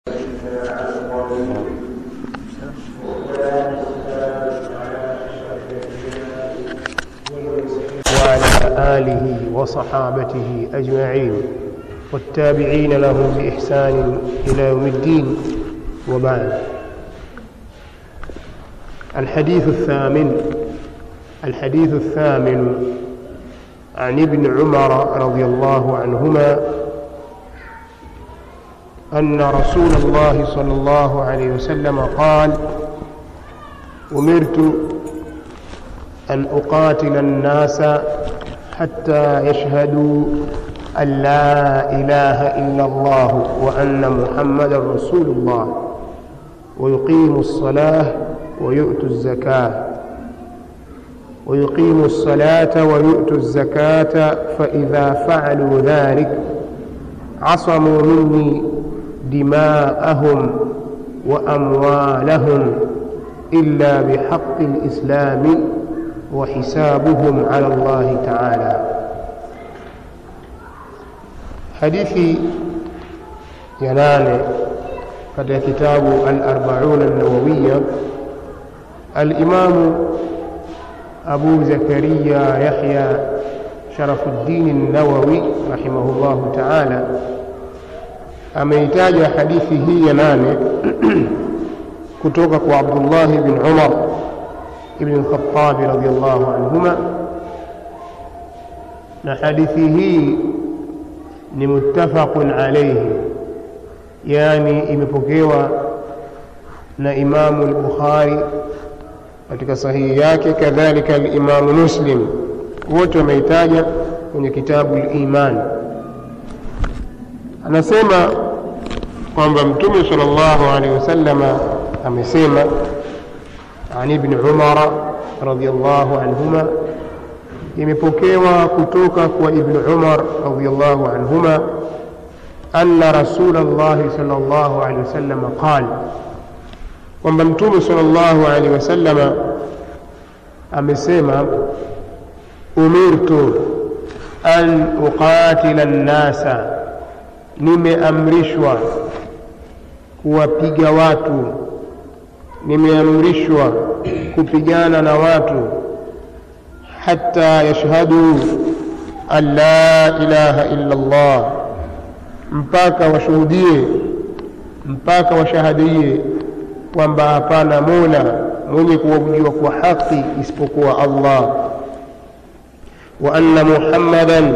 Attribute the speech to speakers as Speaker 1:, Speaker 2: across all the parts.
Speaker 1: وعلى آله وصحابته أجمعين والتابعين لهم بإحسان إلى يوم الدين وبعد الحديث الثامن الحديث الثامن عن ابن عمر رضي الله عنهما أن رسول الله صلى الله عليه وسلم قال أمرت أن أقاتل الناس حتى يشهدوا أن لا إله إلا الله وأن محمدا رسول الله ويقيموا الصلاة ويؤتوا الزكاة ويقيموا الصلاة ويؤتوا الزكاة فإذا فعلوا ذلك عصموا مني دماءهم وأموالهم إلا بحق الإسلام وحسابهم على الله تعالى hadithi ya nane katika kitabu al-arba'un an-nawawiyya al-imamu abu zakaria yahya sharafuddin an-nawawi rahimahullahu ta'ala ameitaja hadithi hii ya nane kutoka kwa abdullah bin umar ibn al-khattab radiyallahu anhuma na hadithi hii ni muttafaqun alayhi yani imepokewa na imamu al-bukhari katika sahihi yake kadhalika al-imamu muslim wote wameitaja kwenye kitabu al-iman anasema kwamba mtume sallallahu alaihi wasallama amesema عن ابن عمر رضي الله عنهما imepokewa kutoka kwa ibn umar radiallahu anhuma anna rasul llahi sal llahu alehi wasalama qal kwamba mtume sal llahu alehi wasalama amesema umirtu an uqatila nnasa nimeamrishwa kuwapiga watu nimeamrishwa kupigana na watu حتى يشهدوا أن لا إله إلا الله mpaka washuhudie mpaka washahadie kwamba hapana mola mwenye kuabudiwa kwa haki isipokuwa allah wa anna muhammadan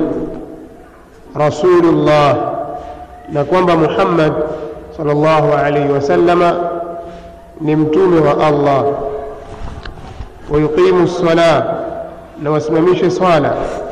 Speaker 1: rasulullah na kwamba muhammad sal llahu alaihi wasallama ni mtume wa allah wayuqimu lsalah na wasimamishe swala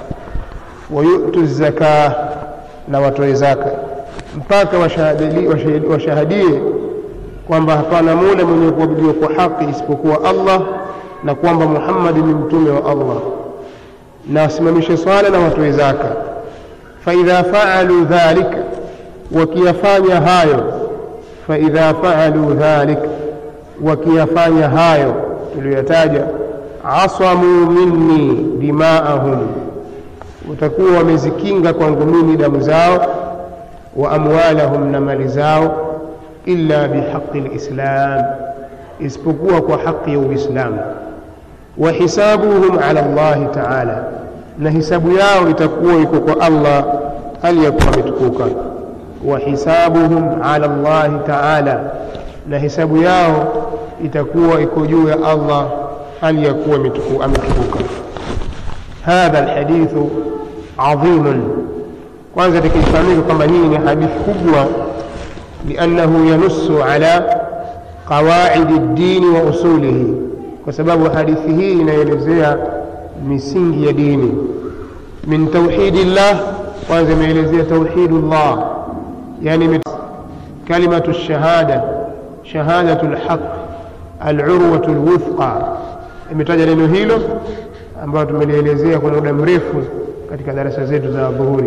Speaker 1: wayutu zaka na watoe zaka mpaka washahadie kwamba hapana mola mwenye kuabudiwa kwa haki isipokuwa allah na kwamba muhammadi ni mtume wa allah na wasimamishe swala na watoe zaka faidha faalu dhalik wakiyafanya hayo faidha faalu dhalik wakiyafanya hayo tuliyoyataja asamu minni dimaahum watakuwa wamezikinga kwangu mimi damu zao wa amwalahum na mali zao illa bihaqi lislam isipokuwa kwa haqi ya uislamu wa hisabuhum ala llahi taala na hisabu yao itakuwa iko kwa allah hali ya kuwa ametukuka wa hisabuhum ala llahi taala na hisabu yao itakuwa iko juu ya allah hali ya kuwa ametukuka hadha alhadithu adhimun kwanza tukifahamika kwamba hii ni hadithi kubwa liannahu yanussu ala qawaidi ddini wa usulihi kwa sababu hadithi hii inaelezea misingi ya dini min tauhidi llah kwanza imeelezea tauhidu llah yani kalimatu lshahada shahadatu lhaq alurwatu lwuthqa imetaja neno hilo ambayo tumelielezea kwa muda mrefu katika darasa zetu za dhuhuri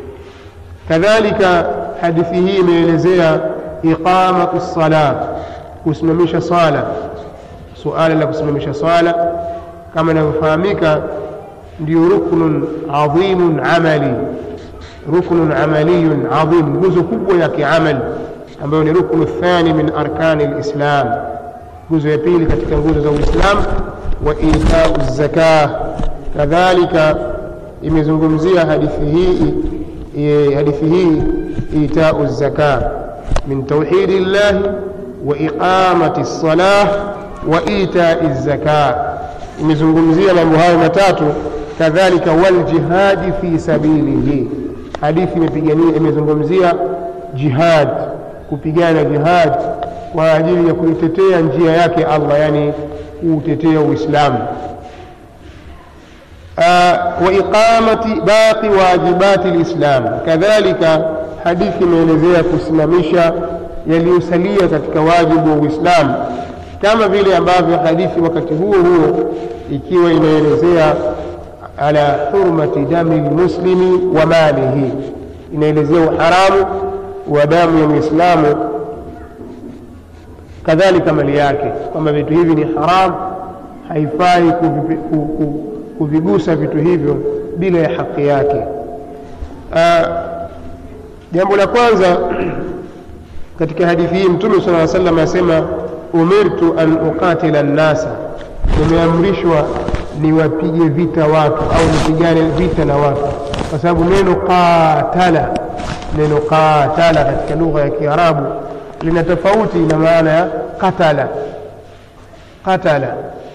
Speaker 1: kadhalika hadithi hii imeelezea iqamatu lsala kusimamisha swala suala la kusimamisha swala kama inavyofahamika ndio ruknun adhimun amali ruknun amaliyun adhim nguzo kubwa ya kiamali ambayo ni ruknu thani min arkani lislam nguzo ya pili katika nguzo za uislam wa itau zaka kadhalika imezungumzia hadithi hii e, hadithi hii itau zaka min tauhidi llahi wa iqamati lsalah wa itai zaka imezungumzia mambo hayo matatu kadhalika waljihadi fi sabilihi hadithi imepigania imezungumzia jihad kupigana jihad kwa ajili ya kuitetea njia yake allah yani kuutetea uislamu wa iqamati baqi wajibati lislam kadhalika hadithi imeelezea kusimamisha yaliyosalia katika wajibu wa uislamu kama vile ambavyo hadithi wakati huo huo ikiwa inaelezea ala hurmati dami lmuslimi wa malihi inaelezea uharamu wa damu ya mwislamu kadhalika mali yake kwamba vitu hivi ni haram haifai kuvipi, ku, ku, kuvigusa vitu hivyo bila ya haki yake jambo la kwanza katika hadithi hii mtume sala salam asema umirtu an uqatila nnasa nimeamrishwa niwapige vita watu au nipigane vita na watu kwa sababu neno qatala neno qatala katika lugha ya kiarabu lina tofauti na maana ya qatala qatala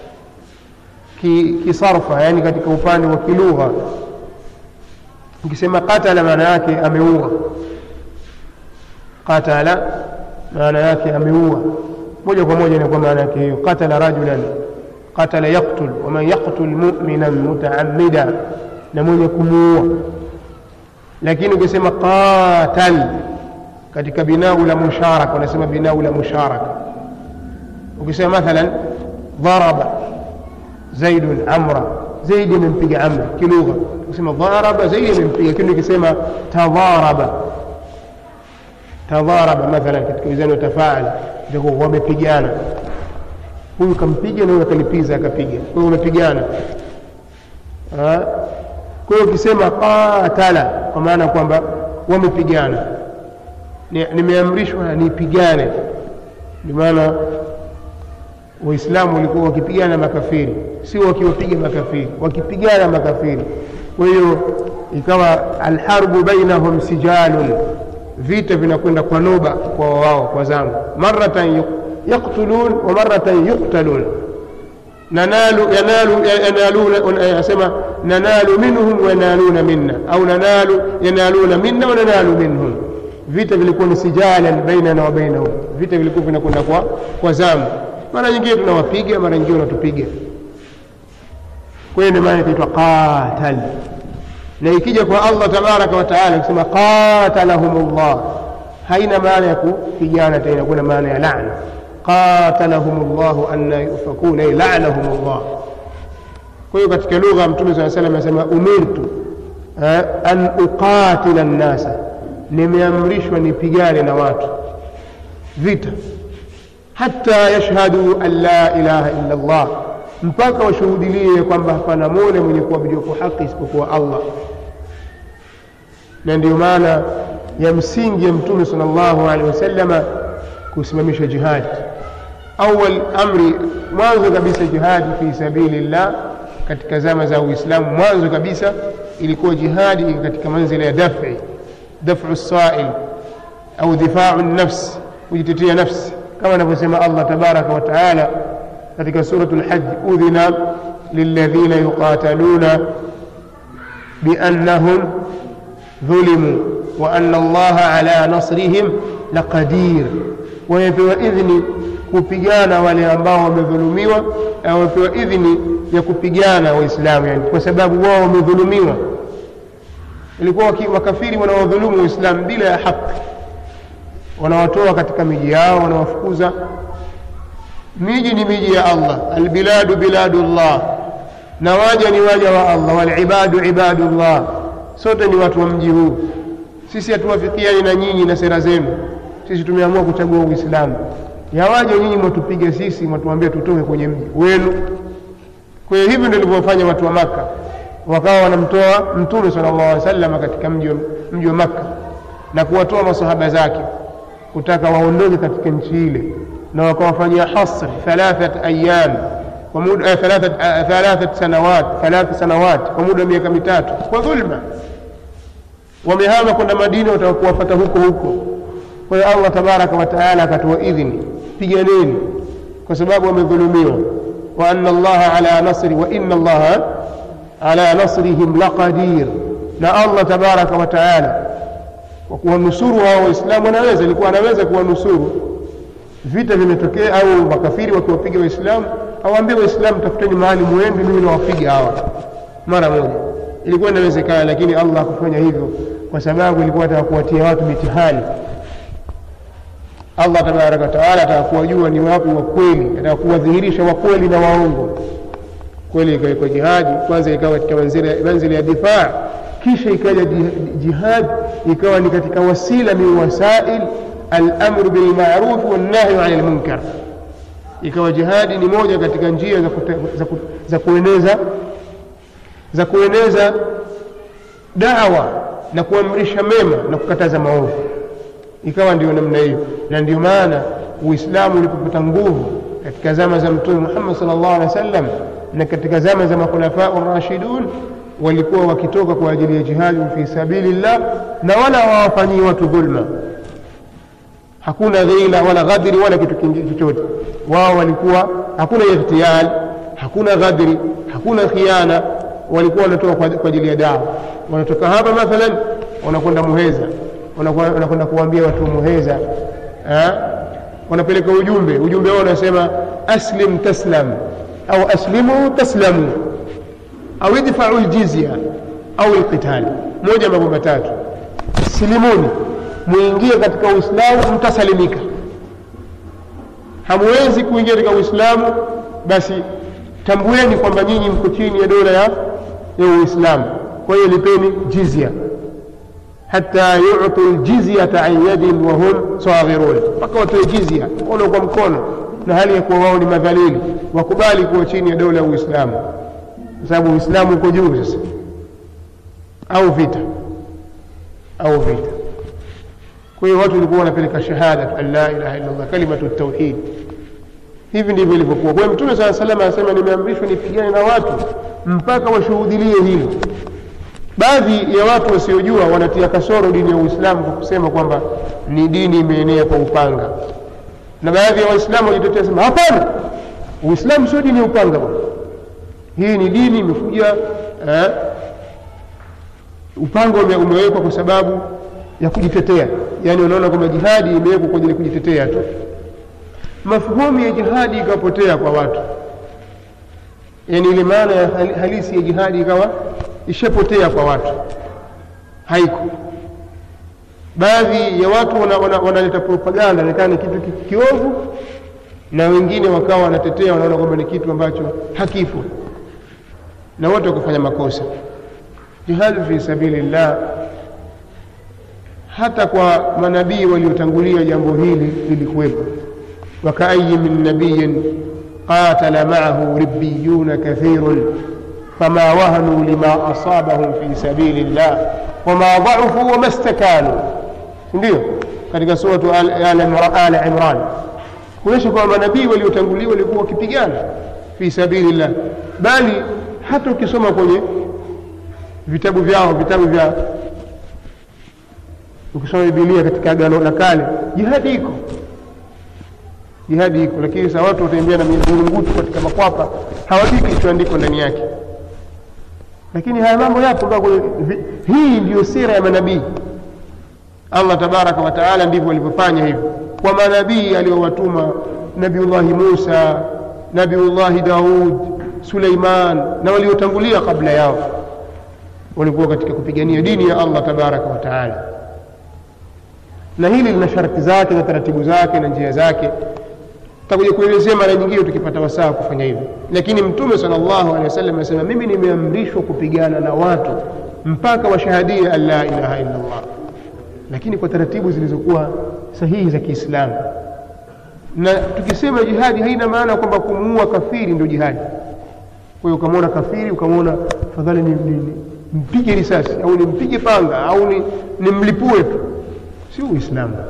Speaker 1: kisarfa ki yani katika upande wa kilugha ukisema qatala maana yake ameua qatala maana yake ameua moja kwa moja inakuwa maana yake hiyo qatala rajulan qatala yaqtul waman yaqtul mu'minan mutaamida na mwenye kumuua lakini ukisema qatal katika binau la musharaka unasema binau la musharaka ukisema mathalan dharaba zaidun amra zaidi amempiga amra kilugha ukisema dharaba zaidi amempiga lakini ukisema tadharaba tadharaba mathalan katika wizani wa tafaala itakuwa wamepigana huyu kampiga na huyu akalipiza akapiga kwa hiyo wamepigana kwa hiyo ukisema qatala kwa maana kwamba wamepigana nimeamrishwa nipigane ndio maana waislamu walikuwa wakipigana makafiri sio wakiwapiga makafiri wakipigana makafiri kwa hiyo ikawa alharbu bainahum sijalun vita vinakwenda kwa noba kwa wao kwa zamu maratan yaktulun wa maratan yuktalun nanalu yanalu yanaluna yasema nanalu minhum wa yanaluna minna au nanalu yanaluna minna wa nanalu minhum vita vilikuwa ni sijalan bainana wa bainahum vita vilikuwa vinakwenda kwa kwa zamu mara nyingine tunawapiga mara nyingine wanatupiga kwa hiyo ndio maana ikaitwa qatal na ikija kwa allah tabaraka wa taala kusema qatalahum llah haina maana ya kupigana tena kuna maana ya lana qatalahum llahu anna yufakuna ay lanahum llah kwa hiyo katika lugha mtume saa salam anasema umirtu an uqatila nnasa nimeamrishwa nipigane na watu vita hata yashhadu an la ilaha illa llah mpaka washuhudilie kwamba hapana mola mwenye kuabudiwa kwa haki isipokuwa allah na ndiyo maana ya msingi ya mtume sal llahu alehi wasalama kusimamisha jihadi awal amri mwanzo kabisa jihadi fi sabili llah katika zama za uislamu mwanzo kabisa ilikuwa jihadi katika manzila ya dafi dafu sail au difau nafsi kujitetea nafsi kama anavyosema allah tabaraka wa taala katika suratu lhaji udhina lilladhina yuqataluna biannahum dhulimu wa anna allaha ala nasrihim laqadir wamepewa idhni kupigana wale ambao wamedhulumiwa wamepewa idhni ya kupigana waislamu yani kwa sababu wao wamedhulumiwa ilikuwa makafiri wanawadhulumu waislamu bila ya haki wanawatoa katika miji yao wanawafukuza miji ni miji ya allah albiladu biladu llah na waja ni waja wa allah walibadu ibadu llah sote ni watu wa mji huu sisi hatuwafikiani na nyinyi na sera zenu sisi tumeamua kuchagua uislamu yawaje nyinyi mwatupiga sisi mwatuambia tutoke kwenye mji wenu kwa hiyo hivi ndio ilivyofanya watu wa maka wakawa wanamtoa mtume sala llahu alih wasalama katika mji wa maka na kuwatoa masahaba zake kutaka waondoke katika nchi ile na wakawafanyia hasr thalathat ayam kwa muda thalathat thalathat sanawat thalath sanawat kwa muda wa miaka mitatu kwa dhulma wamehama kwenda Madina watakuwafata huko huko kwa hiyo Allah tabaraka wa taala akatoa idhini piganeni kwa sababu wamedhulumiwa wa anna allaha ala nasri wa inna allaha ala nasrihim laqadir na Allah tabaraka wa taala kwa kuwanusuru hao waislamu anaweza ilikuwa anaweza kuwanusuru vita vimetokea au makafiri wakiwapiga waislamu awaambie waislamu tafuteni mahali muende mimi nawapiga hawa mara moja ilikuwa inawezekana lakini Allah hakufanya hivyo kwa sababu ilikuwa ataka kuwatia watu mitihani Allah tabaraka wataala ataka kuwajua ni wapi wa kweli ataka kuwadhihirisha wa kweli na waongo kweli ikawekwa jihadi kwanza ikawa katika manzili ya difaa kisha ikaja jihad ikawa ni katika wasila min wasail alamru bilmaruf wannahyu ani lmunkar ikawa jihadi ni moja katika njia za, kute, za, ku, za kueneza za kueneza dawa na kuamrisha mema na kukataza maovu ikawa ndio namna hiyo na ndio maana uislamu ulipopata nguvu katika zama za mtume muhammad sallallahu alaihi wasallam na katika zama za makhulafau rashidun walikuwa wakitoka kwa ajili ya jihadi fi sabilillah na wala hawafanyii watu dhulma hakuna dhila wala ghadri wala kitu kingine chochote wao walikuwa hakuna ightial hakuna ghadri hakuna khiana walikuwa wanatoka kwa ajili ya dawa wanatoka hapa mathalan wanakwenda muheza wanakwenda kuwaambia watu muheza wanapeleka ujumbe ujumbe wao unasema aslim taslam au aslimu taslamu au idfau ljizya au lqitali moja mambo matatu silimuni muingie katika uislamu mtasalimika hamwezi kuingia katika uislamu basi tambueni kwamba nyinyi mko chini ya dola ya ya uislamu kwa hiyo lipeni jizya hata yutu ljizyata an yadin wahum saghirun mpaka watoe jizya mkono kwa mkono na hali ya kuwa wao ni madhalili wakubali kuwa chini ya dola ya uislamu kwa sababu uislamu uko juu sasa au vita au vita kwa hiyo watu walikuwa wanapeleka shahada an la ilaha illa allah kalimatu tauhid hivi ndivyo ilivyokuwa kwa hiyo mtume saa salam anasema nimeamrishwa nipigane na watu mpaka washuhudilie hilo baadhi ya watu wasiojua wanatia kasoro dini ya uislamu kwa kusema kwamba ni dini imeenea kwa upanga na baadhi ya waislamu wajitetea sema hapana uislamu sio dini ya upanga bwana hii ni dini imekuja eh, upanga ume, umewekwa kwa sababu ya kujitetea yaani unaona kwamba jihadi imewekwa kwa ajili ya kujitetea tu mafhumu ya jihadi ikapotea kwa watu yaani ile maana ya halisi ya jihadi ikawa ishapotea kwa watu haiko baadhi ya watu wanaleta wana, wana, wana propaganda inaonekana ni kitu kiovu na wengine wakawa wanatetea wanaona kwamba ni kitu ambacho hakipo na wote wakufanya makosa jihadi fi sabilillah hata kwa manabii waliotangulia jambo hili lilikuwepo wakaayi min nabiyin qatala maahu ribiyuna kathirun فما وهنوا لما أصابهم في سبيل الله وما ضعفوا وما استكانوا ndio katika suratu al imran kuonyesha kwamba manabii waliotanguliwa walikuwa wakipigana fi sabilillah bali hata ukisoma kwenye vitabu vyao vitabu vya ukisoma bibilia katika agano la kale jihadi iko jihadi iko lakini sasa watu watembea na mizungumkutu katika makwapa hawajui kilichoandikwa ndani yake lakini haya mambo yapo hii ndiyo sira ya manabii allah tabaraka wataala ndivyo walivyofanya hivyo kwa manabii aliyowatuma nabiullahi musa nabiullahi daud suleiman na waliotangulia kabla yao walikuwa katika kupigania dini ya allah tabaraka wataala na hili lina sharti zake na taratibu zake na njia zake tutakuja kuelezea mara nyingine tukipata wasaa kufanya hivyo lakini mtume salllahu alehi wasallam anasema mimi nimeamrishwa kupigana na watu mpaka washahadie an la ilaha illa llah lakini kwa taratibu zilizokuwa sahihi za kiislamu na tukisema jihadi haina maana kwamba kumuua kafiri ndio jihadi kwa hiyo ukamwona kafiri ukamwona fadhali ni, ni, ni, mpige risasi au nimpige panga au ni, nimlipue tu si uislamu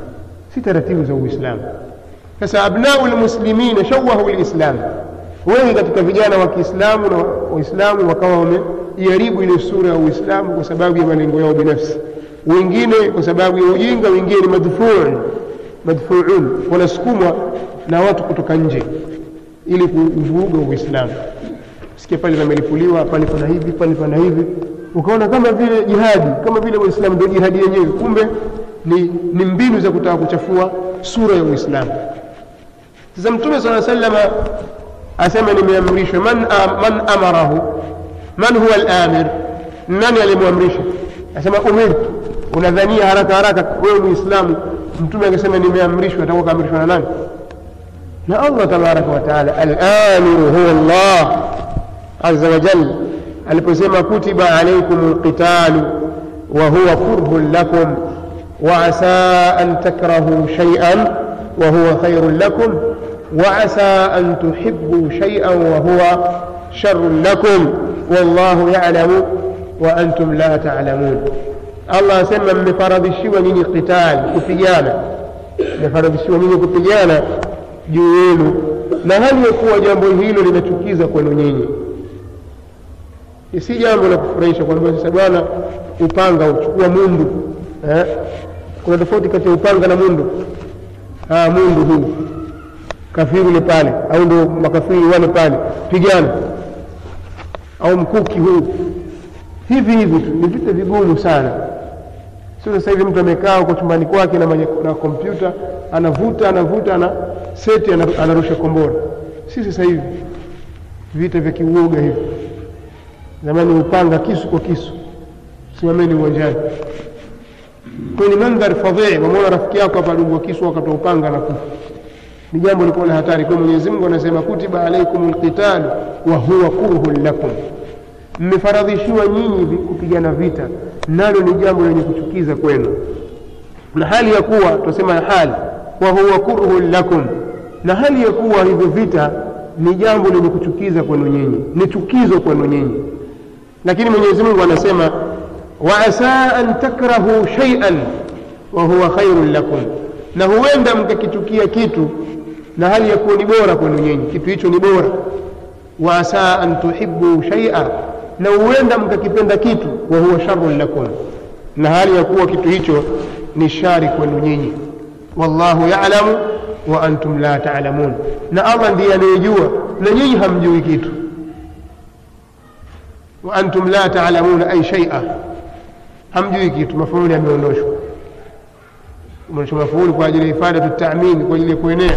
Speaker 1: si taratibu za uislamu sasa abnau lmuslimina shawahu lislam wengi katika vijana wa kiislamu na waislamu wakawa wameiharibu ile sura ya uislamu kwa sababu ya malengo yao binafsi wengine kwa sababu ya ujinga wengine ni madfuun madfuun wanasukumwa na watu kutoka nje ili kuvuruga uislamu sikia pale pamelipuliwa pale pana hivi pale pana hivi ukaona kama vile jihadi kama vile waislamu ndio jihadi yenyewe kumbe ni, ni mbinu za kutaka kuchafua sura ya uislamu sasa mtume saa salama asema nimeamrishwa man, man amarahu man huwa lamir nani alimwamrisha asema umirtu unadhania haraka haraka wewe muislamu mtume akisema nimeamrishwa atakuwa kaamrishwa na nani na allah tabaraka wataala alamiru huwa llah aza wajal aliposema kutiba alaikum lqitalu wahuwa kurhun lakum وعسى أن تكرهوا شيئا وهو خير لكم وعسى أن تحبوا شيئا وهو شر لكم والله يعلم وأنتم لا تعلمون الله سمى مفرضشوا نيني قتال kupigana mmefaradhishiwa nyinyi kupigana juu yenu na hali ya kuwa jambo hilo linachukiza kwenu nyinyi si jambo la kufurahisha kwamba sasa bwana upanga uchukua mundu eh? kuna tofauti kati ya upanga na mundu ah, mundu huu kafiri ule pale au ndo makafiri wale pale pigana au mkuki huu hivi hivi tu ni vita vigumu sana sio sasa hivi mtu amekaa huko chumbani kwake na, na kompyuta anavuta anavuta ana seti anarusha kombora si sasa hivi vita vya kiuoga hivi zamani upanga kisu kwa kisu simameni uwanjani kwenye mandhari fadhii wamwona rafiki yako hapa adungwa kisu wakatoa upanga na kufa ni jambo likuwa la hatari kwa mwenyezi mungu anasema kutiba alaikum lqitalu wa huwa kurhun lakum mmefaradhishiwa nyinyi kupigana vita nalo ni jambo lenye kuchukiza kwenu na hali ya kuwa tunasema hali wa huwa kurhun lakum na hali ya kuwa hivyo vita ni jambo lenye kuchukiza kwenu nyinyi ni chukizo kwenu nyinyi lakini mwenyezi mungu anasema waasa an takrahu shaian wa huwa khairun lakum na huenda mkakichukia kitu na hali ya kuwa ni bora kwenu nyinyi kitu hicho ni bora waasa an tuhibu shaia na huenda mkakipenda kitu wa huwa sharun lakum na hali ya kuwa kitu hicho ni shari kwenu nyinyi wallahu yalamu wa antum la talamun na allah ndiye anayejua na nyinyi hamjui kitu wa antum la talamuna ay shaia hamjui kitu mafuuli yameondoshwa umeonyesha mafuuli kwa ajili ya ifadatu taamini kwa ajili ya kuenea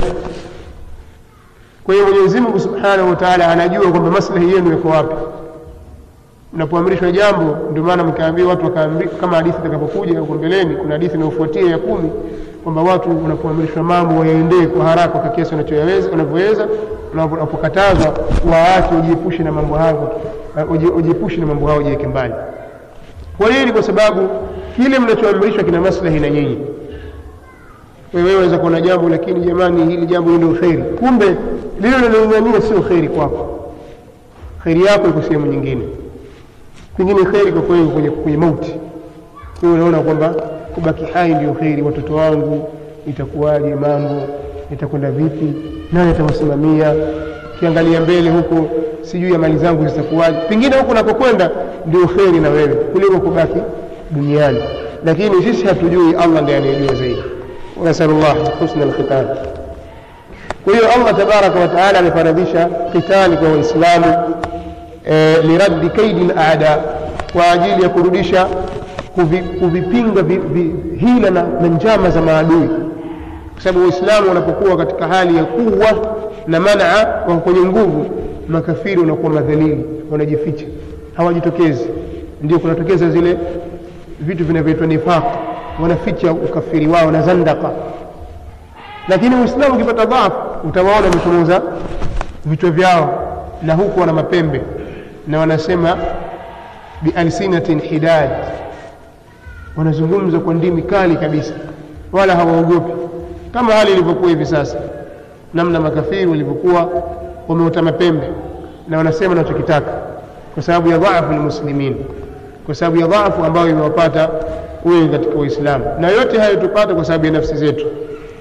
Speaker 1: kwa hiyo mwenyezi mungu subhanahu wa taala anajua kwamba maslahi yenu yako wapi mnapoamrishwa jambo ndio maana mkaambia watu wakaambi, kama hadithi itakapokuja huko mbeleni kuna hadithi inayofuatia ya kumi kwamba watu unapoamrishwa mambo wayaendee kwa haraka kwa kiasi wanavyoweza unapokatazwa waache ujiepushe na mambo hayo ujiepushe na mambo hayo ujiweke mbali kwa nini kwa sababu kile mnachoamrishwa kina maslahi na nyinyi wewe waweza kuona jambo lakini jamani hili jambo ndio kheri kumbe lile linalong'ania sio kheri kwako kheri yako iko sehemu nyingine pengine kheri kwa kweli kwenye, kwenye mauti kwa unaona kwamba kubaki hai ndio kheri watoto wangu itakuwaje mambo itakwenda vipi nani atawasimamia ukiangalia mbele huko sijui ya mali zangu zitakuwaje pengine huko unapokwenda ndio kheri na wewe kuliko kubaki duniani lakini sisi hatujui allah ndiye anayejua zaidi nasalu llah husna lkhitan kwa hiyo allah tabaraka wataala amefaradhisha kitali kwa waislamu e, liraddi kaidi laada kwa ajili ya kurudisha kuvi, kuvipinga vi, vi, hila na, na njama za maadui kwa sababu waislamu wanapokuwa katika hali ya kuwa na manaa wako kwenye nguvu makafiri wanakuwa madhalili wanajificha hawajitokezi ndio kunatokeza zile vitu vinavyoitwa nifaq wanaficha ukafiri wao na zandaka lakini uislamu ukipata dhaafu utawaona wamechomoza vichwa vyao na huku wana mapembe na wanasema bialsinatin hidad wanazungumza kwa ndimi kali kabisa wala hawaogopi kama hali ilivyokuwa hivi sasa namna makafiri walivyokuwa wameota mapembe na wanasema nachokitaka kwa sababu ya dhaafu lmuslimin kwa sababu ya dhaafu ambayo imewapata wengi katika waislamu na yote hayo tupata kwa sababu ya nafsi zetu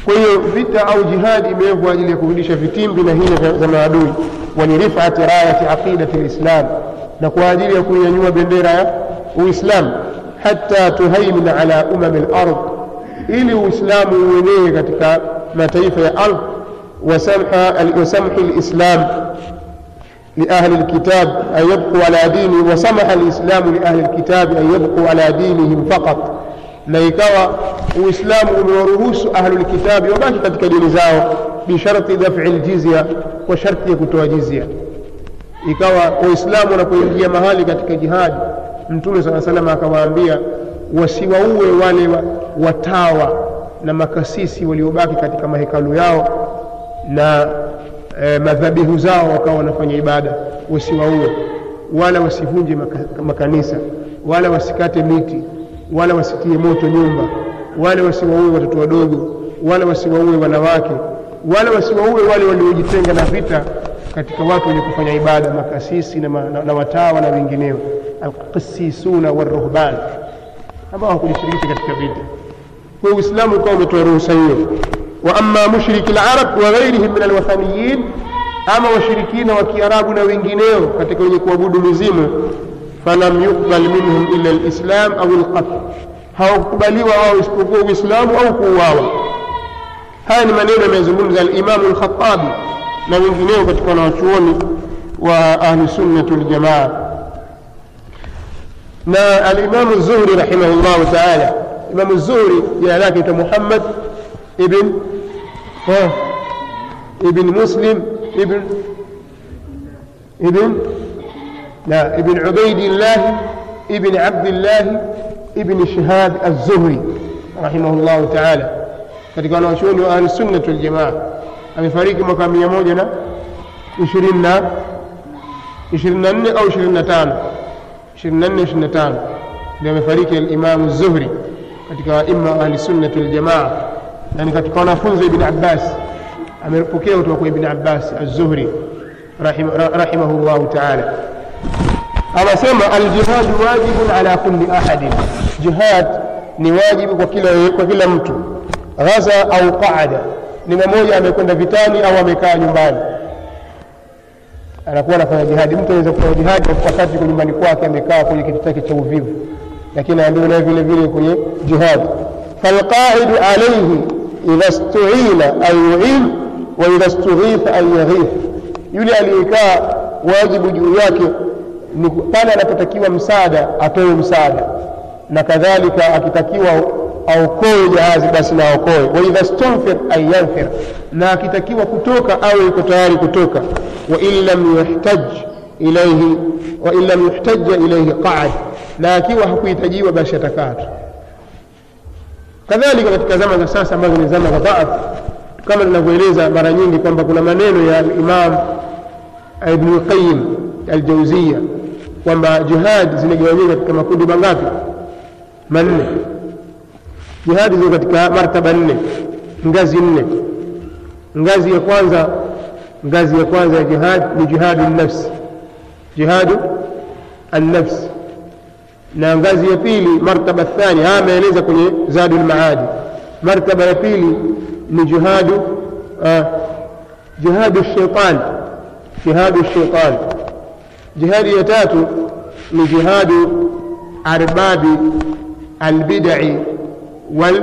Speaker 1: kwa hiyo vita au jihadi imewekwa kwa ajili ya kurudisha vitimbi na hila za maadui walirifati rayati aqidati lislam na kwa ajili ya kuinyanyua bendera ya uislamu hata tuhaimin ala umami lard ili uislamu uenee katika mataifa ya ardh wasamhi lislam لأهل الكتاب أن يبقوا على دينه وسمح الإسلام لأهل الكتاب أن يبقوا على دينهم فقط na ikawa uislamu umewaruhusu ahlulkitabi wabaki katika dini zao bisharti dafi ljizya kwa sharti ya kutoa jizya ikawa waislamu wanapoingia mahali katika jihadi mtume saa salama akawaambia wasiwaue wale watawa na makasisi waliobaki katika mahekalu yao na e, madhabihu zao wakawa wanafanya ibada wasiwaue wala wasivunje maka, makanisa wala wasikate miti wala wasitie moto nyumba wala wasiwaue watoto wadogo wala wasiwaue wanawake wala wasiwaue wale waliojitenga na vita katika watu wenye kufanya ibada makasisi na, na, na watawa na wengineo alqisisuna waruhban ambao hawakujishirikisha katika vita kwa uislamu ukawa umetoa ruhusa hiyo wa ama mushriki larab wa ghairihim min alwathaniyin ama washirikina wa kiarabu na wengineo katika wenye kuabudu mizimu falam yuqbal minhum illa lislam au lqatl hawakukubaliwa wao isipokuwa uislamu au kuuawa haya ni maneno yamezungumza alimamu lkhatabi na wengineo katika wanawachuoni wa ahlusunnati waljamaa na alimamu zuhri rahimahullahu taala imamu zuhri jina lake ita muhammad ibn ibn muslim ibn ibn لا ابن عبيد الله ابن عبد الله ابن شهاب الزهري رحمه الله تعالى katika wanawachuoni wa ahlusunnati waljamaa amefariki mwaka mia moja na ishirini na ishirini na nne au ishirini na tano ishirini na nne ishirini na tano ndio amefariki alimamu zuhri katika aima wa ahlisunnati waljamaa na ni katika wanafunzi wa ibni abbas amepokea kutoka kwa ibni abbas alzuhri rahimahu llahu taala anasema aljihadu wajibun ala kulli ahadin jihad ni wajibu kwa kila, kwa kila mtu ghaza au qaada ni mmoja amekwenda vitani au amekaa nyumbani anakuwa anafanya jihadi mtu anaweza kufanya jihadi wakati yuko nyumbani kwake amekaa kwenye kiti chake cha uvivu lakini anaambiwa naye vile vile kwenye jihadi falqaidu alaihi idha stuina an yuin wa idha stughitha an yaghith yule aliyekaa wajibu juu yake ni pale anapotakiwa msaada atoe msaada na kadhalika akitakiwa aokoe jahazi basi na aokoe waidha stunfir an yanfir na akitakiwa kutoka awe yuko tayari kutoka wain lam yuhtaj ilaihi wain lam yuhtaja ilaihi qaad na akiwa hakuhitajiwa basi atakaa tu kadhalika katika zama za sasa ambazo ni zama za dhaaf kama tunavyoeleza mara nyingi kwamba kuna maneno ya imam ibn lqayim aljauzia kwamba jihadi zimegawanyika katika makundi mangapi manne jihadi ziko katika martaba nne ngazi nne ngazi ya kwanza ngazi ya kwanza ya jihad ni jihadu nafsi jihadu annafsi na ngazi ya pili martaba thani haya ameeleza kwenye zadu lmaadi martaba ya pili ni jihadu uh, jihadu shaitan jihadu shaitan jihadi ya tatu ni jihadu arbabi albidai wal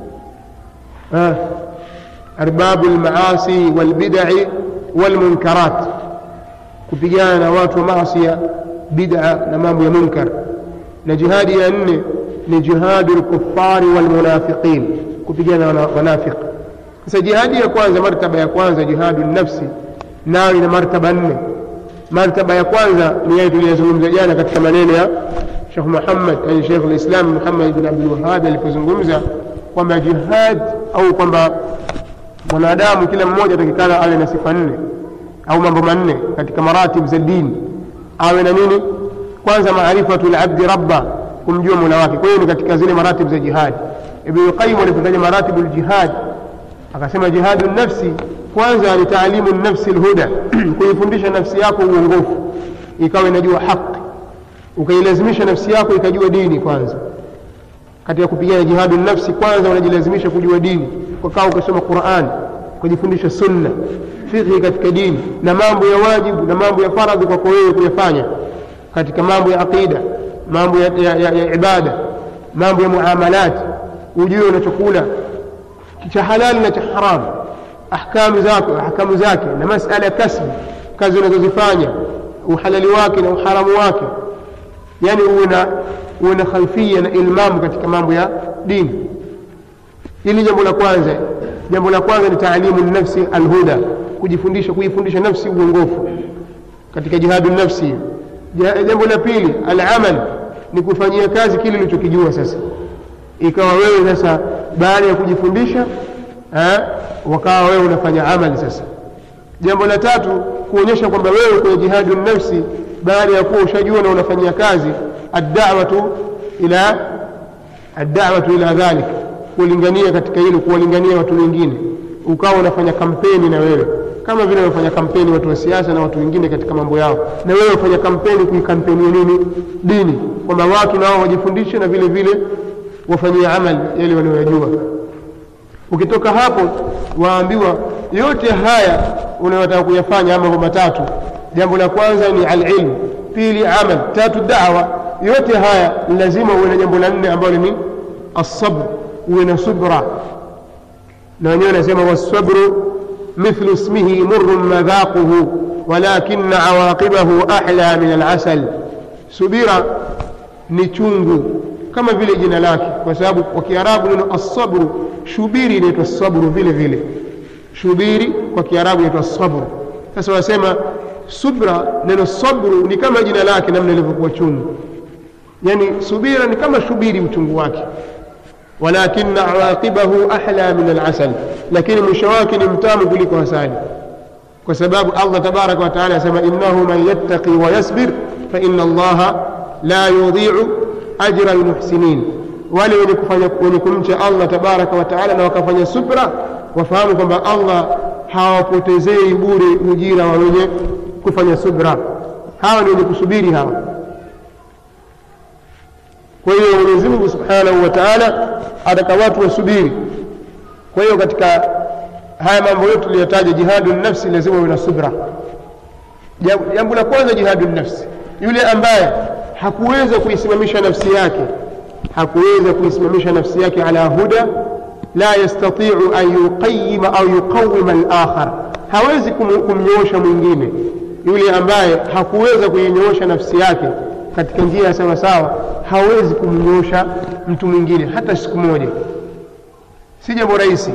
Speaker 1: uh, arbabu lmaasi walbidai walmunkarat kupigana na watu wa maasia bid'a na mambo ya munkar na jihadi ya nne ni jihadu lkufari walmunafiqin kupigana na wanafiki sasa jihadi ya kwanza martaba ya kwanza jihadu nafsi nayo ina martaba nne martaba ya kwanza ni yale tuliyozungumza jana katika maneno ya shekh muhammad yani shekh lislam muhammad bin abdulwahabi alipozungumza kwamba jihad au kwamba mwanadamu kila mmoja atakikana awe na sifa nne au mambo manne katika maratib za dini awe na nini kwanza maarifatu labdi rabba kumjua mola wake kwa hiyo ni katika zile maratib za jihadi ibnu qayim alipotaja maratibu ljihad akasema jihadu nafsi kwanza ni taalimu nafsi lhuda kuifundisha nafsi yako uongofu ikawa inajua haqi ukailazimisha nafsi yako ikajua dini kwanza katika kupigana jihadu nafsi kwanza unajilazimisha kujua dini ukakaa ukasoma Qur'an ukajifundisha sunna fiqhi katika dini na mambo ya wajibu na mambo ya faradhi kwako wewe kuyafanya katika mambo ya aqida mambo ya, ya, ya, ya ibada mambo ya muamalat ujue unachokula cha halali na cha haramu ahkamu zake ahkamu zake na masala ya kasbi kazi unazozifanya uhalali wake na uharamu wake yani uwe na uwe na khalfia na ilmamu katika mambo ya dini hili jambo la kwanza jambo la kwanza ni taalimu nafsi alhuda kujifundisha kuifundisha nafsi uongofu katika jihadu nafsi jambo la pili alamal ni kufanyia kazi kile ulichokijua sasa ikawa wewe sasa baada ya kujifundisha wakawa wewe unafanya amali sasa jambo la tatu kuonyesha kwamba wewe kwenye jihadu nafsi baada ya kuwa ushajua na unafanyia kazi addawatu ila addawatu ila dhalik kulingania katika hilo kuwalingania watu wengine ukawa unafanya kampeni na wewe kama vile wanafanya kampeni watu wa siasa na watu wengine katika mambo yao na wewe ufanya kampeni kuikampenia nini dini kwamba watu nao wajifundishe na vile vile wafanyie amali yale wanayojua ukitoka hapo waambiwa yote haya unayotaka kuyafanya mambo matatu jambo la kwanza ni alilmu pili amal tatu dawa yote haya ni lazima uwe na jambo la nne ambalo ni الصبر uwe na subra na wenyewe wanasema wasabru mithlu ismihi murrun madhaquhu walakina awaqibahu ahla min alasal subira ni chungu kama vile jina lake kwa sababu kwa kiarabu neno assabru shubiri inaitwa sabru vile vile shubiri kwa kiarabu inaitwa sabru sasa wasema subra neno sabru ni kama jina lake namna ilivyokuwa chungu yani subira ni kama shubiri uchungu wake ولكن عواقبه أحلى من العسل لكن مشواك نمتام كلك وسالي وسباب الله تبارك وتعالى سما إنه من يتقي ويصبر فإن الله لا يضيع أجر المحسنين wale wenye kumcha allah tabaraka wataala na wakafanya subra wafahamu kwamba allah hawapotezei bure ujira wa wenye kufanya subra hawa ni wenye kusubiri hawa kwa hiyo mwenyezi mungu subhanahu wa taala ataka watu wasubiri kwa hiyo katika haya mambo yote tuliyotaja jihadu nafsi lazima uwe na subra jambo la kwanza jihadu nafsi yule ambaye hakuweza kuisimamisha nafsi yake hakuweza kuisimamisha nafsi yake ala huda la yastatiu an yuqayima au yuqawima alakhar hawezi kumnyoosha mwingine yule ambaye hakuweza kuinyoosha nafsi yake katika njia ya sawasawa hawezi kumnyoosha mtu mwingine hata siku moja si jambo rahisi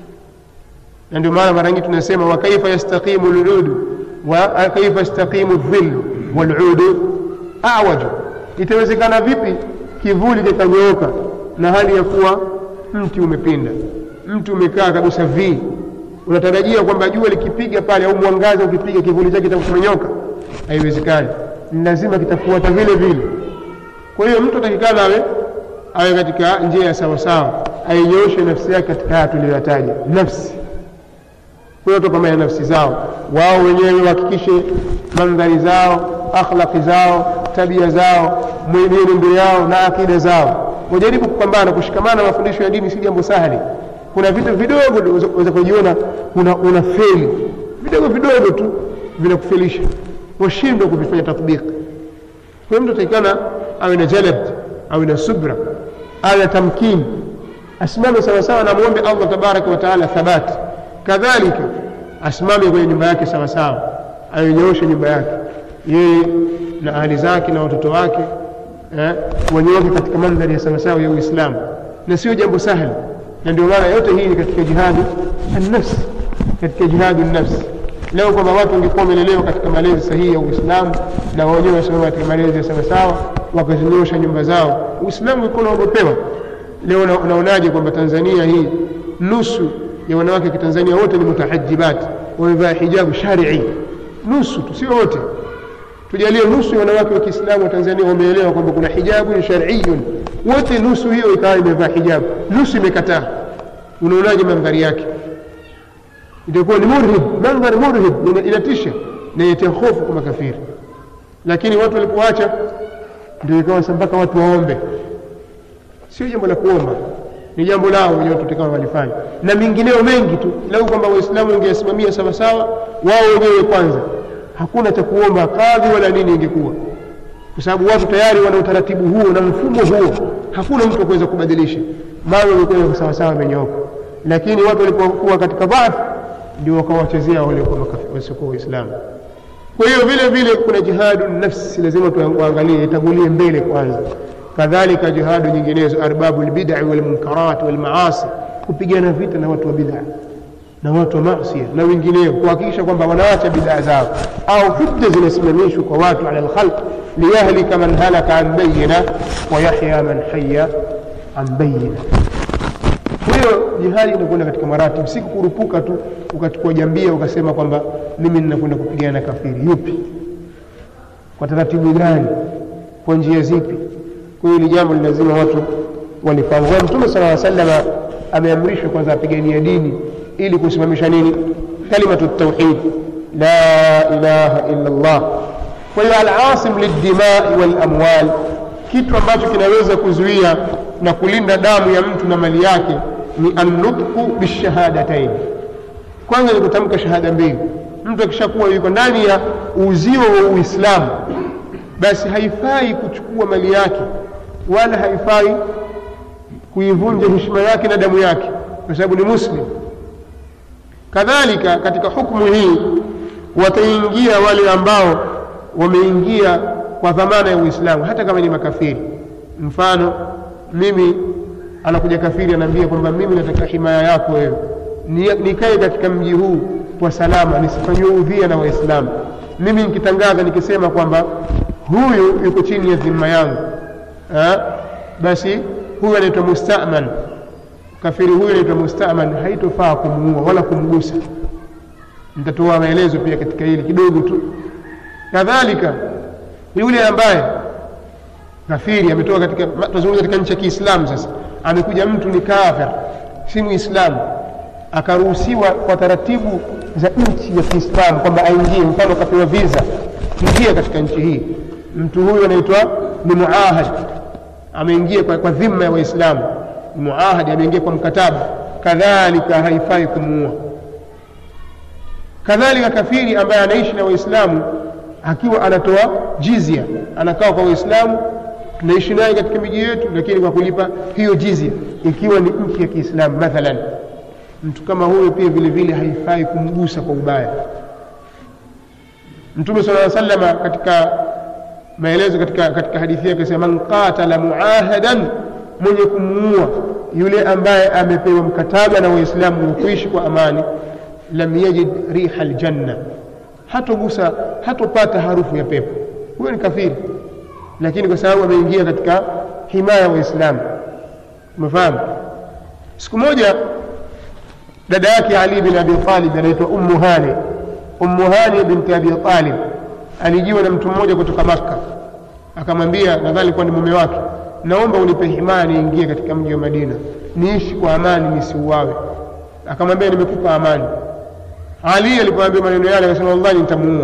Speaker 1: na ndio maana mara nyingi tunasema wa kaifa yastaqimu ludu wa kaifa yastaqimu dhillu waludu awaju itawezekana vipi kivuli kikanyooka na hali ya kuwa mti umepinda mti umekaa kabisa vii unatarajia kwamba jua likipiga pale au mwangaza ukipiga kivuli chake kitakumenyoka haiwezekani ni lazima kitafuata vile vile kwa hiyo mtu atakikana awe awe katika njia ya sawasawa ainyooshe nafsi yake katika haya tuliyoyataja nafsi watu kama ya nafsi zao wao wenyewe wahakikishe mandhari zao akhlaqi zao tabia zao mwenendo yao na akida zao wajaribu kupambana kushikamana na mafundisho ya dini si jambo sahali kuna vitu vidogo unaweza kujiona una, una feli vidogo vidogo tu vinakufelisha washindwa kuvifanya tatbiki kwa hiyo mtu atakikana awe na jalad awe na subra awe na tamkini asimame sawasawa na mwombe allah tabaraka wataala thabati kadhalika asimame kwenye nyumba yake sawasawa ainyooshe nyumba yake yeye na ahli zake na watoto wake eh, wanyooke katika mandhari ya sawasawa ya uislamu na sio jambo sahli na ndio maana yote hii ni katika jihadi annafsi katika jihadi nafsi leo kwamba watu wangekuwa wamelelewa katika malezi sahihi ya uislamu na wenyewe wasimama katika malezi ya sawasawa wakazinyosha nyumba zao uislamu ulikuwa unaogopewa leo unaonaje kwamba tanzania hii nusu ya wanawake wa kitanzania wote ni mutahajibat wamevaa hijabu sharii nusu tu sio wote tujalie nusu ya wanawake wa kiislamu wa tanzania wameelewa kwamba kuna hijabu ni shariyun wote nusu hiyo ikawa imevaa hijabu nusu imekataa unaonaje mandhari yake itakuwa ni murhib mandhari murhib inatisha na inatia hofu kwa makafiri lakini watu walipoacha ndio ikawa mpaka watu waombe sio jambo la kuomba ni jambo lao wenyewe tutakao walifanya na mengineo mengi tu lau kwamba waislamu wangeyasimamia sawasawa wao wenyewe kwanza hakuna cha kuomba kadhi wala nini ingekuwa kwa sababu watu tayari wana utaratibu huo na mfumo huo hakuna mtu kuweza kubadilisha mambo yamekuwa sawasawa amenyooka lakini watu walipokuwa katika dhaifu ndio wakawachezea waliokuwa wasiokuwa waislamu kwa hiyo vile vile kuna jihadu nafsi lazima tuangalie itangulie mbele kwanza kadhalika jihadu nyinginezo arbabu lbidai walmunkarat walmaasi kupigana vita na watu wa bid'a na watu wa masia na wengineo kuhakikisha kwamba wanaacha bid'a zao au hujja zinasimamishwa kwa watu ala lkhalq liyahlika man halaka an bayina wa yahya man haya an bayina kwa hiyo jihadi inakwenda katika maratibu si kukurupuka tu ukachukua jambia ukasema kwamba mimi ninakwenda kupigana na kafiri yupi kwa taratibu gani kwa njia zipi kwa hiyo ni jambo ni lazima watu walifahamu kwa mtume sala salama ameamrishwa kwanza apigania dini ili kusimamisha nini kalimatu tauhid la ilaha illa llah kwa hiyo alasim lildimai walamwal kitu ambacho kinaweza kuzuia na kulinda damu ya mtu na mali yake ni annutqu bishahadatain kwanza ni kutamka shahada mbili mtu akishakuwa yuko ndani ya uzio wa uislamu basi haifai kuchukua mali yake wala haifai kuivunja heshima yake na damu yake kwa sababu ni muslim kadhalika katika hukmu hii wataingia wale ambao wameingia kwa dhamana ya uislamu hata kama ni makafiri mfano mimi anakuja kafiri anaambia kwamba mimi nataka himaya yako wewe nikae katika mji huu kwa salama nisifanyiwe udhia na waislamu mimi nikitangaza nikisema kwamba huyu yuko chini ya dhima yangu ha? basi huyu anaitwa mustaman kafiri huyu anaitwa mustaman haitofaa kumuua wala kumgusa nitatoa maelezo pia katika hili kidogo tu kadhalika yule ambaye kafiri ametoka katika tunazungumza katika nchi ya kiislamu sasa amekuja mtu ni kafir si muislamu akaruhusiwa kwa taratibu za nchi ya kiislamu kwamba aingie mfano akapewa visa ingia katika nchi hii mtu huyu anaitwa ni muahad ameingia kwa, kwa dhima ya waislamu ni muahadi ameingia kwa mkataba kadhalika haifai kumuua kadhalika kafiri ambaye anaishi na waislamu akiwa anatoa jizia anakaa kwa waislamu tunaishi naye katika miji yetu lakini kwa kulipa hiyo jizia ikiwa ni nchi ya kiislamu mathalan mtu kama huyo pia vile vile haifai kumgusa kwa ubaya mtume sala salama katika maelezo katika, katika hadithi yake sema man qatala muahadan mwenye kumuua yule ambaye amepewa mkataba na waislamu wa kuishi kwa amani lam yajid riha aljanna hatogusa hatopata harufu ya pepo huyo ni kafiri lakini kwa sababu ameingia katika himaya ya waislamu umefahamu siku moja dada yake ali bin abi talib anaitwa ummu hani ummu hani binti abi talib alijiwa na mtu mmoja kutoka makka akamwambia nadhani alikuwa ni mume wake naomba unipe himaya niingie katika mji wa madina niishi kwa amani nisiuawe akamwambia nimekupa amani ali alipoambia maneno yale akasema wallahi nitamuua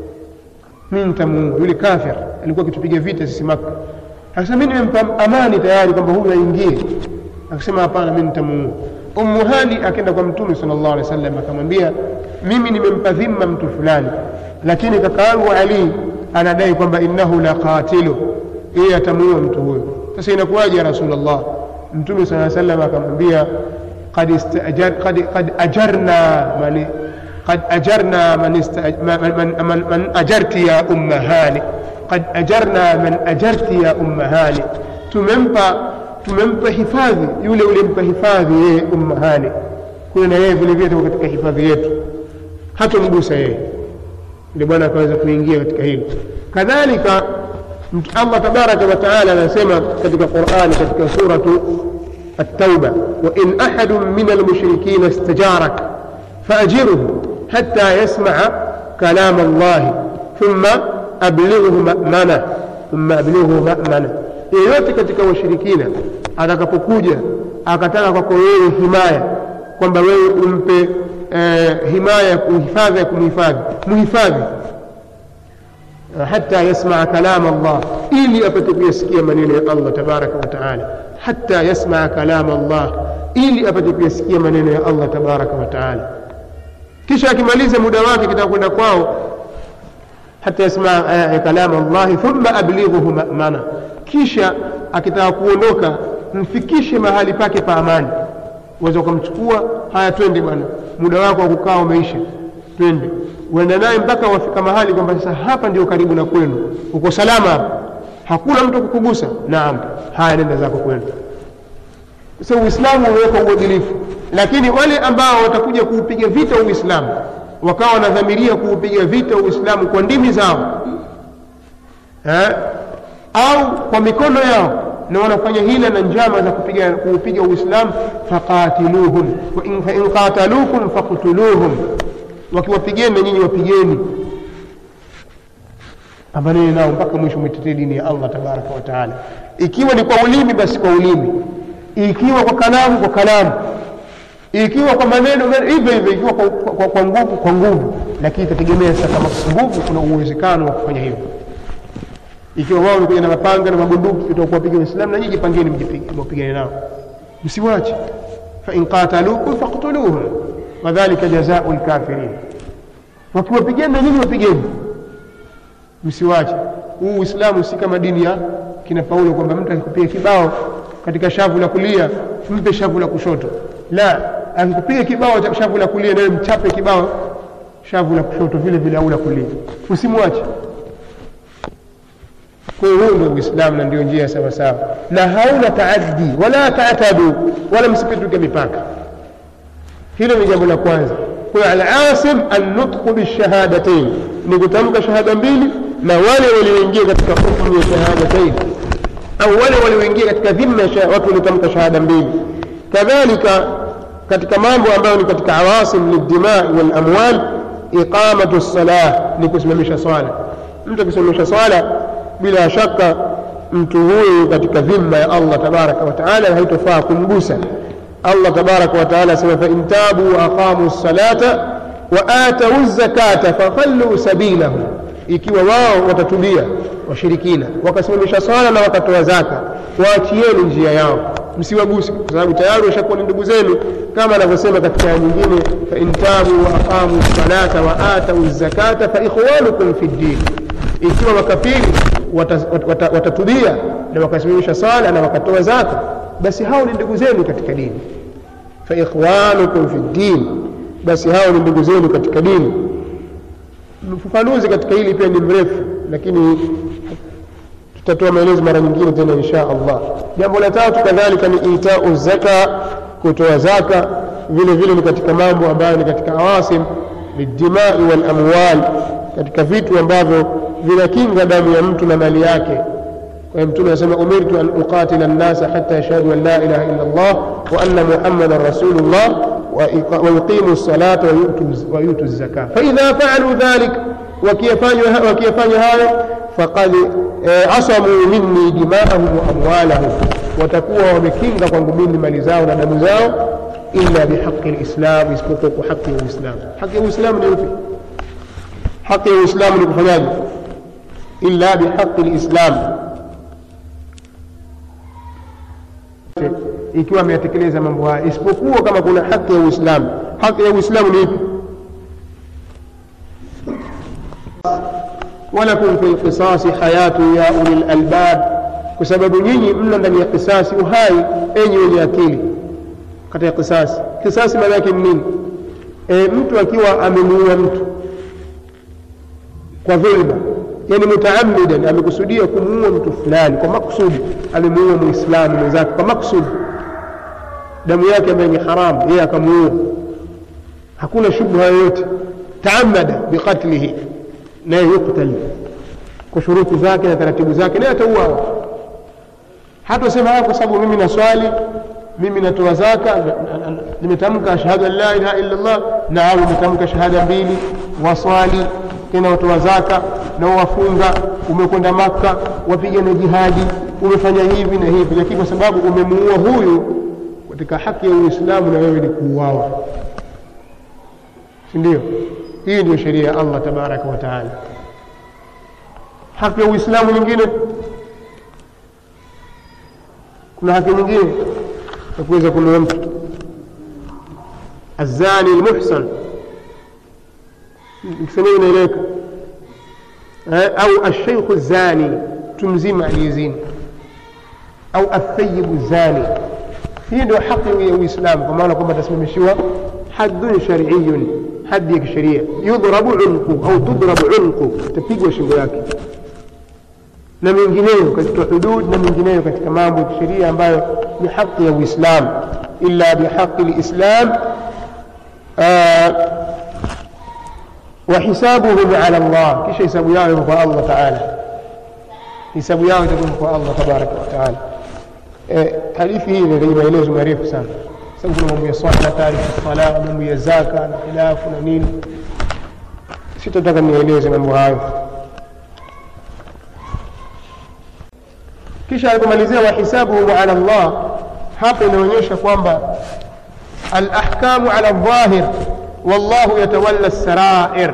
Speaker 1: mi nitamuua yule kafir alikuwa akitupiga vita sisi maka akasema mi nimempa amani tayari kwamba huyu aingie akasema hapana mi nitamuua ummu hani akaenda kwa mtume sala llahu alehi wa sallam akamwambia mimi nimempa dhima mtu fulani lakini kakaangu ali anadai kwamba innahu la qatilu yeye atamuua mtu huyo sasa inakuwaje ya rasulllah mtume saa salam akamwambia قد استأجر قد قد أجرنا من قد أجرنا من, استأج من, من, من, من أجرت يا أم هاني قد أجرنا من أجرت يا أم هاني tumempa tumempa hifadhi yule ulimpa hifadhi yeye umma hani kuwe na yeye vile vile tuko katika hifadhi yetu hatomgusa yeye ndio bwana akaweza kuingia katika hilo kadhalika allah tabaraka wataala anasema katika qurani katika suratu التوبة وإن أحد من المشركين استجارك فأجره حتى يسمع كلام الله ثم أبلغه مأمنة ثم أبلغه مأمنة yeyote katika washirikina atakapokuja akataka kwako wewe himaya kwamba wewe umpe eh, himaya ya kuhifadhi ya kumhifadhi muhifadhi hata yasmaa kalama Allah ili apate kuyasikia maneno ya Allah tabaraka wa taala hata yasmaa kalama Allah ili apate kuyasikia maneno ya allah tabaraka wa taala kisha akimaliza muda wake kitaka kwenda kwao hata yasmaa kalama llahi thumma ablighuhu mamana kisha akitaka kuondoka mfikishe mahali pake pa amani uweza ukamchukua haya twende bwana muda wako wa kukaa umeisha twende uenda naye mpaka wafika mahali kwamba sasa hapa ndio karibu na kwenu uko salama hapa hakuna mtu kukugusa naam haya nenda zako kwenu sasa uislamu umeweka uadilifu lakini wale ambao watakuja kuupiga vita uislamu wakawa wanadhamiria kuupiga vita uislamu kwa ndimi zao eh? au kwa mikono yao na wanafanya hila na njama za kupiga kuupiga uislamu faqatiluhum fain qatalukum faktuluhum wakiwapigeni na nyinyi wapigeni pambaneni nao mpaka mwisho mwitetee dini ya allah tabaraka wa taala ikiwa ni kwa ulimi basi kwa ulimi ikiwa kwa kalamu kwa kalamu ikiwa kwa maneno hivyo hivyo ikiwa kwa, kwa, kwa nguvu kwa nguvu lakini itategemea sasa kama nguvu kuna uwezekano wa kufanya hivyo ikiwa wao wamekuja na mapanga na mabunduki utakuwapiga waislamu na nyinyi jipangeni mpigane nao msiwache fain qatalukum faktuluhum wadhalika jazau lkafirin wakiwapigeni na nyinyi wapigeni msiwache huu uislamu si kama dini ya kina paulo kwamba mtu akikupiga kibao katika shavu la kulia mpe shavu la kushoto la akikupiga kibao cha shavu la kulia nawe mchape kibao shavu la kushoto vile vile au la kulia usimwache kwa hiyo huu ndio uislamu na ndio njia sawa sawa na hauna taaddi wala tatadu wala msipituke mipaka hilo ni jambo la kwanza kwa hiyo alasim annutqu bishahadatain ni kutamka shahada mbili na wale walioingia katika hukmu ya shahadatain au wale walioingia katika dhimma ya watu waliotamka shahada mbili kadhalika katika mambo ambayo ni katika awasim lildimai walamwal iqamatu lsalah ni kusimamisha swala mtu akisimamisha swala bila shaka mtu huyu katika dhimma ya allah tabaraka wataala haitofaa kumgusa allah tabaraka wataala asema fain tabu waaqamu lsalata wa atau zakata fakhalluu sabilahum ikiwa wao watatubia washirikina wakasimamisha swala na wakatoa zaka waachieni njia yao msiwaguse kwa sababu tayari washakuwa ni ndugu zenu kama anavyosema katika aya nyingine fain tabu waaqamu lsalata wa atau zakata faikhwanukum fi ddin ikiwa makafiri watatubia wata, wata na wakasimamisha swala na wakatoa zaka basi hao ni ndugu zenu katika dini faikhwanukum fi ddin basi hao ni ndugu zenu katika dini ufafanuzi katika hili pia ni mrefu lakini tutatoa maelezo mara nyingine tena insha allah jambo la tatu kadhalika ni itau zaka kutoa zaka vile vile ni katika mambo ambayo ni katika awasim lidimai walamwal katika vitu ambavyo vinakinga damu ya mtu na mali yake kwa hiyo mtume anasema umirtu an uqatila nnasa hata yashhadu an la ilaha illa llah wa anna muhammadan rasulullah ويقيموا الصلاة ويؤتوا الزكاة فإذا فعلوا ذلك وكيفanywa hayo فقد عصموا مني دماءهم وأموالهم watakuwa wamekinga kwangu mimi mali zao na damu zao illa bihaqi lislam isipokuwa kwa haki ya uislamu haki ya uislamu ni upi haki ya uislamu ni kufanyaje illa bihaqi lislam ikiwa ameyatekeleza mambo haya isipokuwa kama kuna haki ya uislamu haki ya uislamu ni ipi walakum fi lqisasi hayatu ya uli lalbab kwa sababu nyinyi mna ndani ya kisasi uhai enyi wenye akili katika kisasi kisasi maana yake ni nini e, mtu akiwa amemuua mtu kwa dhulma yani mutaamidan amekusudia kumuua mtu fulani kwa maksudi amemuua muislamu mwenzake kwa maksudi damu yake ambayo ni haramu yeye akamuua hakuna shubha yoyote taamada biqatlihi naye yuktal kwa shuruti zake na taratibu zake naye atauawa hatasema haya kwa sababu mimi naswali mimi natoa zaka nimetamka ashhadu an la ilaha illa llah naam nimetamka shahada mbili waswali tena watoa zaka na wafunga umekwenda makka wapigana jihadi umefanya hivi na hivi lakini kwa sababu umemuua huyu katika haki ya uislamu na wewe ni kuuawa si ndio hii ndio sheria ya allah tabaraka wa taala haki ya uislamu nyingine kuna haki nyingine ya kuweza kununua mtu azani lmuhsan nikisema inaeleweka eh, au alsheikhu zani mtu mzima aliyezini au athayibu zani hii ndio haki ya uislamu kwa maana kwamba atasimamishiwa haddun shariyun hadi ya kisheria yudhrabu unqu au tudrabu unqu itapigwa shingo yake na mengineyo katika hudud na mengineyo katika mambo ya kisheria ambayo ni haki ya uislamu illa bihaqi lislam وحسابهم على الله كيش حساب يعلم الله تعالى حساب يعلم الله تبارك وتعالى hadithi hii ni maelezo marefu sana sababu kuna mambo ya swala taarifu sala mambo ya zaka na khilafu na nini sitataka nieleze mambo hayo kisha alipomalizia wahisabuhum ala llah hapo inaonyesha kwamba alahkamu ala dhahir wallahu yatawalla sarair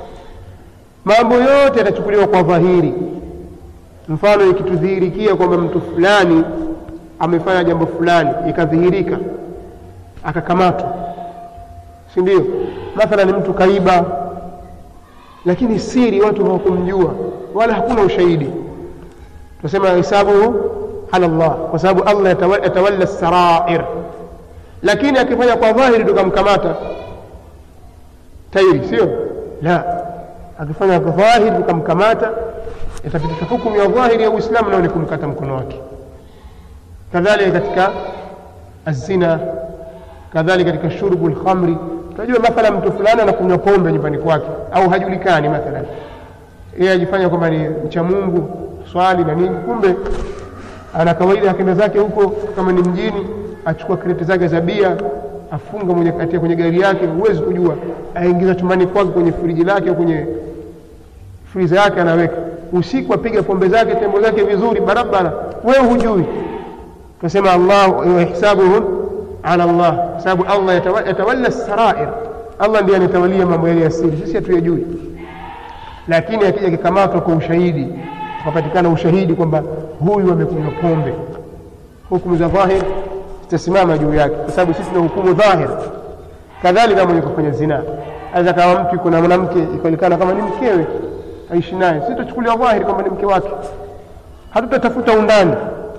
Speaker 1: mambo yote yatachukuliwa kwa dhahiri mfano ikitudhihirikia kwamba mtu fulani amefanya jambo fulani ikadhihirika akakamatwa si ndio mathalan mtu kaiba lakini siri watu hawakumjua wala hakuna ushahidi tunasema hisabuhu ala llah kwa sababu allah yatawalla sarair lakini akifanya kwa dhahiri tukamkamata tairi sio la akifanya kwa dhahiri tukamkamata itapitisha hukumu ya dhahiri ya uislamu nao ni kumkata mkono wake kadhalika katika azina kadhalika katika shurbu lkhamri tunajua mathala mtu fulani anakunywa pombe nyumbani kwake au hajulikani mathalan yeye ajifanya kwamba ni mcha mungu swali na nini kumbe ana kawaida akenda zake huko kama ni mjini achukua kreti zake za bia afunga moja katia kwenye gari yake huwezi kujua aingiza chumbani kwake kwenye friji lake au kwenye friza yake anaweka usiku apiga pombe zake tembo zake vizuri barabara wewe hujui tunasema allah wahisabuhum ala llah sababu allah yatawalla sarair allah ndiye anatawalia mambo yale ya siri sisi hatuyajui lakini akija kikamatwa kwa ushahidi ukapatikana ushahidi kwamba huyu amekunywa pombe hukumu za dhahir zitasimama juu yake kwa sababu sisi tuna hukumu dhahir kadhalika mwenye kufanya zina aweza kama mtu yuko na mwanamke ikaonekana kama ni mkewe aishi naye si tutachukulia dhahiri kwamba ni mke wake hatutatafuta undani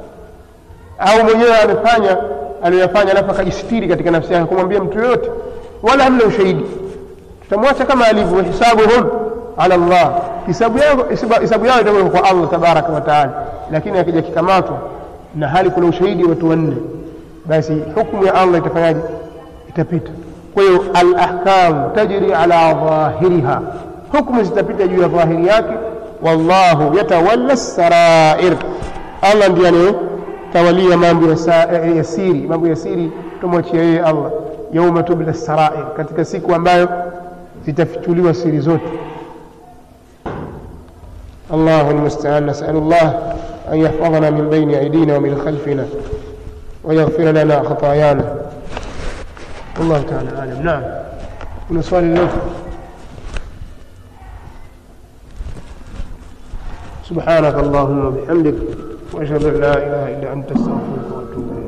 Speaker 1: au mwenyewe amefanya aliyoyafanya alafu akajistiri katika nafsi yake kumwambia mtu yoyote wala hamna ushahidi tutamwacha kama alivyo hisabuhum ala llah hisabu yao hisabu yao itakuwa kwa allah tabaraka wa taala lakini akija kikamatwa na hali kuna ushahidi watu wanne basi hukumu ya allah itafanyaje itapita kwa hiyo alahkamu tajri ala dhahiriha hukumu zitapita juu ya dhahiri yake wallahu yatawalla sarair allah ndiye anayetawalia mambo ya siri mambo ya siri tumwachia yeye allah yauma tubla sarair katika siku ambayo zitafichuliwa siri zote الله المستعان نسأل الله أن يحفظنا من بين أيدينا ومن خلفنا ويغفر لنا خطايانا والله تعالى أعلم نعم من سؤال الله سبحانك اللهم وبحمدك وأشهد أن لا إله إلا أنت أستغفرك وأتوب إليك